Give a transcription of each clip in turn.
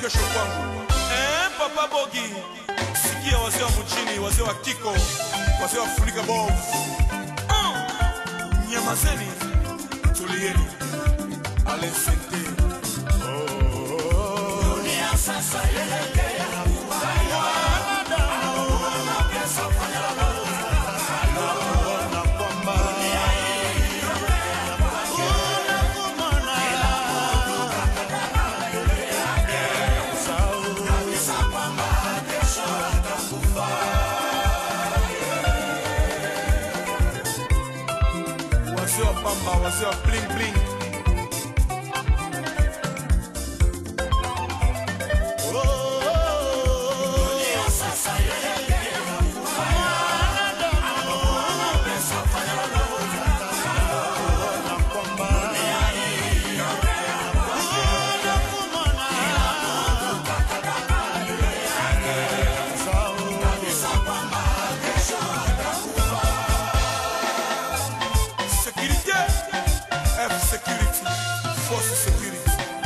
kesho kwangu. Eh, Papa Bogi, sikia wazee wa mjini, wazee wa kiko, wazee wa Afrika bovu. Ah, Nyamazeni, tulieni. Alesente. wazee wa pamba, wazee wa bling bling. Sécurité, F Security, Force Security.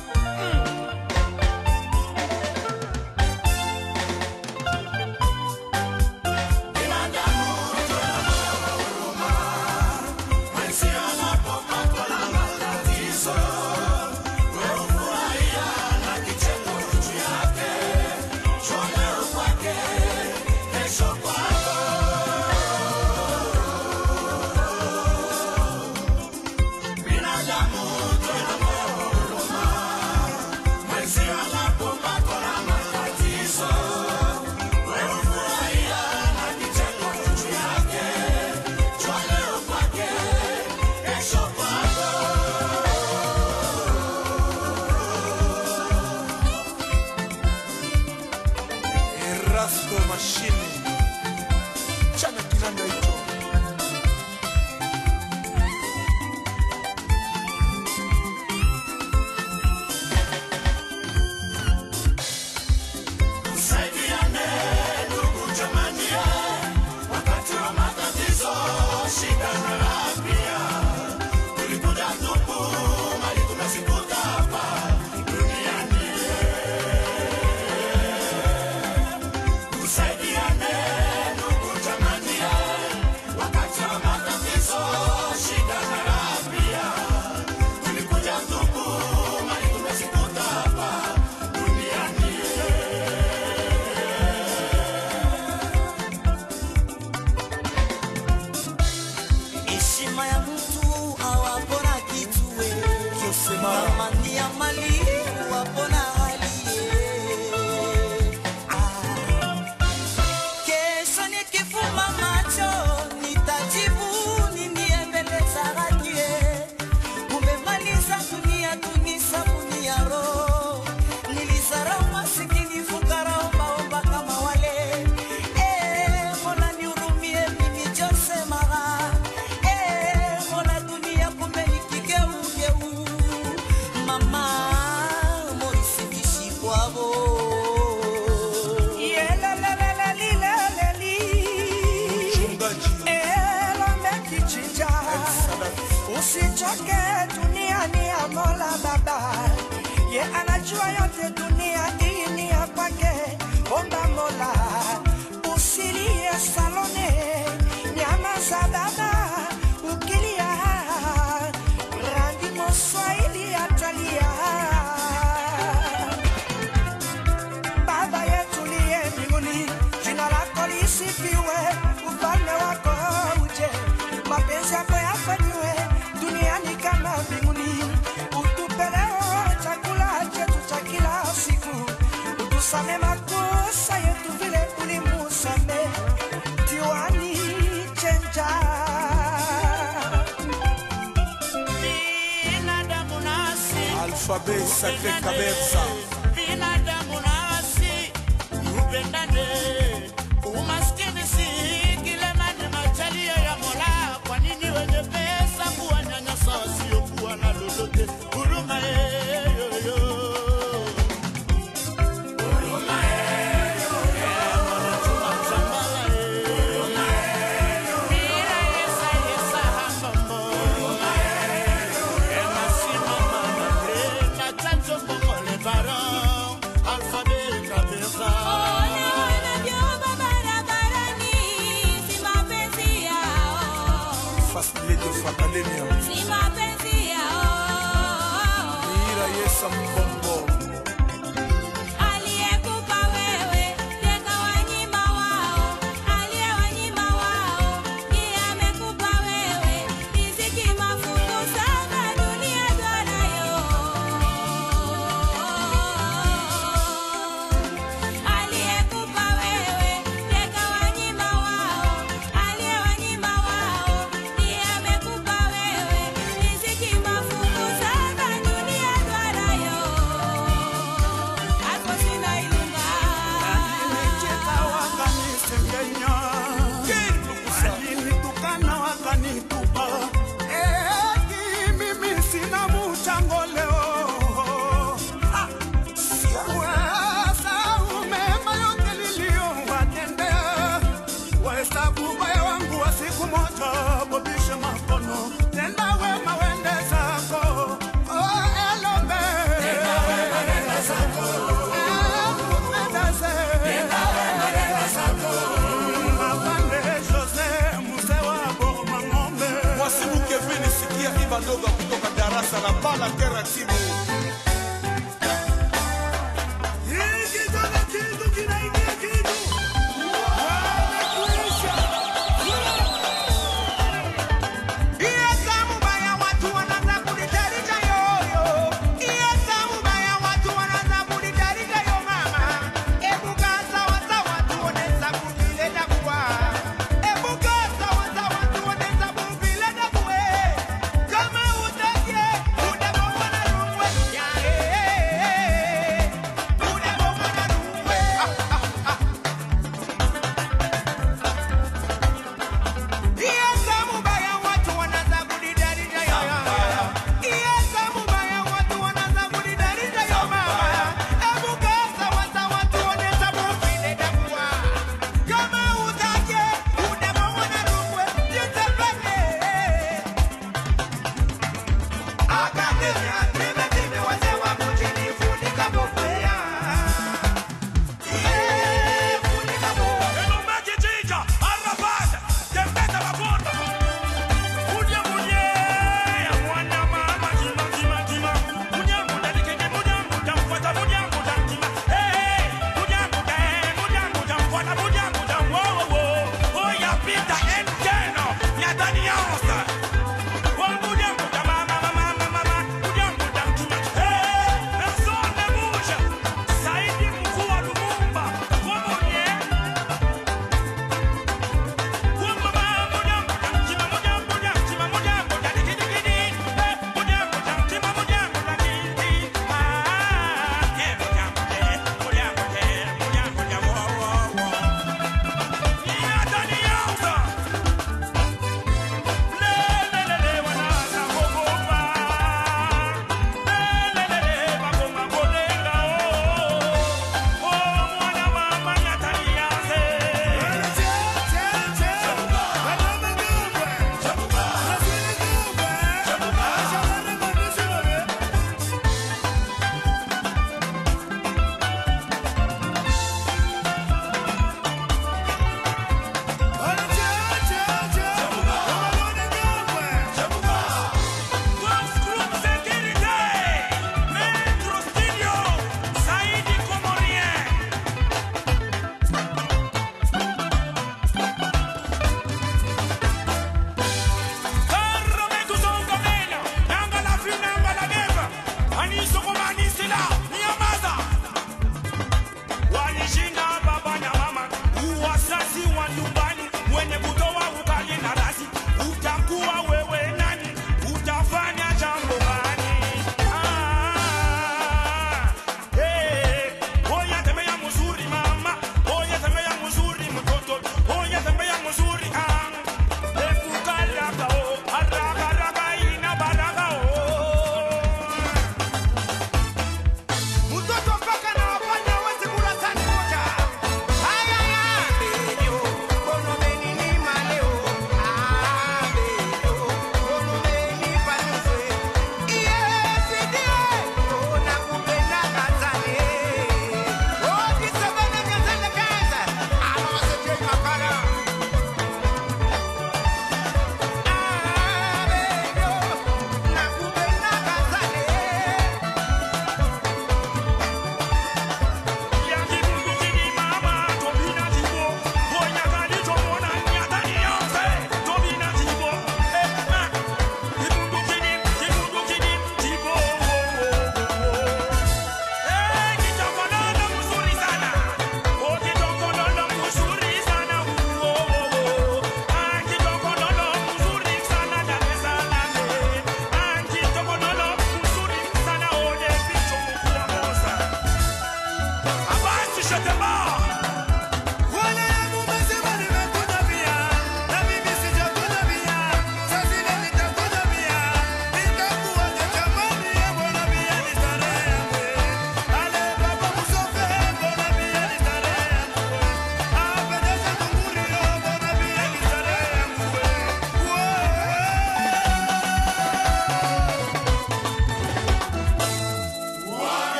Erasto Machine, chana kinanda hicho. heshima ya mtu awapona kitue Josema, amani ya mali wapona halie ah. kesho nikifuma macho nitajibu nini mbele za radie umemaliza dunia tunisabuni ya roho nilisarau masikini fukara ombaomba kama wale Eh, mola nihurumie mimi Jose Mara Eh, mola dunia kumbe ni kigeugeu mama Morisi Bishikwabo mchungaji elomekichinja usichoke duniani ya mola baba ye anajua yote dunia hii ni ya kwake omba mola usilie salone nyama za baba ukilia rangi moswahili atalia Baba yetu liye mbinguni, jina lako lisifiwe, ufalme wako uje, mapenzi yako yafanyiwe duniani kama mbinguni. Utupe leo chakula chetu cha kila siku, utusame makosa yetu vile ulimusame Tiwani chenja binadamu nasi Alphabet Sacré Kabeza. binadamu nasi upendane umaskini si kilema ni machalia ya mola kwa nini wenye pesa kuwanyanyasa wasiokuwa na lolote huruma yeyoyo Para sambo